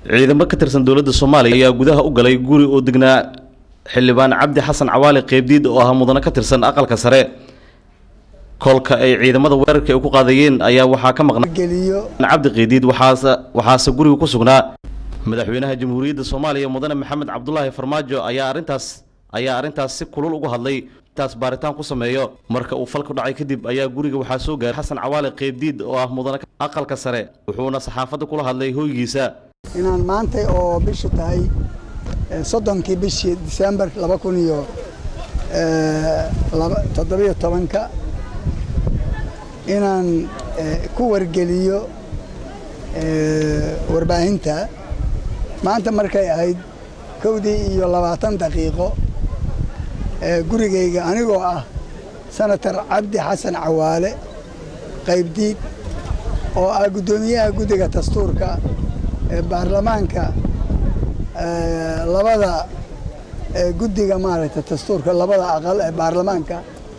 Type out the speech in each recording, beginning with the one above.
ciidamo ka tirsan dowladda soomaaliya ayaa gudaha u galay guri oo degnaa xildhibaan cabdi xasan cawaali qeybdiid oo ah mudane ka tirsan aqalka sare kolka ay ciidamada weerarka ay ku qaadayeen ayaa waxaa ka maqnaa geliyo cabdi qeydiid waxaase waxaase guriga ku sugnaa madaxweynaha jamhuuriyadda soomaaliya mudane maxamed cabdulaahi farmaajo ayaa arrintaas ayaa arrintaas si kulul uga hadlay taas baaritaan ku sameeyo marka uu falku dhacay kadib ayaa guriga waxaa soo gaaray xasan cawaali qeybdiid oo ah mudane aqalka sare wuxuuna saxaafadda kula hadlay hoygiisa inaan maanta oo bishu tahay soddonkii bishii disembar laba kun iyo toddobiyo tobanka inaan ku wargeliyo warbaahinta maanta markay ahayd kowdii iyo labaatan daqiiqo gurigayga anigoo ah senator cabdi xasan cawaale qaybdiid oo ah guddoomiyaha guddiga dastuurka ee baarlamaanka labada guddiga maaragtay dastuurka labada aqal ee baarlamaanka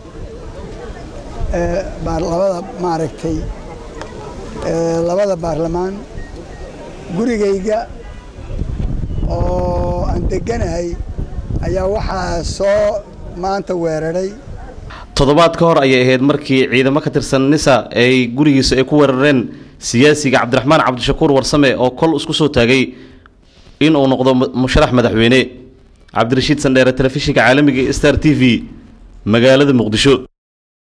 labada maaragtay labada baarlamaan gurigayga oo aan deganahay ayaa waxaa soo maanta weeraray toddobaad ka hor ayay ahayd markii ciidamo ka tirsan nisa ay gurigiisa ay ku weerareen siyaasiga cabdiraxmaan cabdishakuur warsame oo kol isku soo taagay in uu noqdo musharax madaxweyne cabdirashiid sandheere telefishinka caalamiga star t v magaalada muqdisho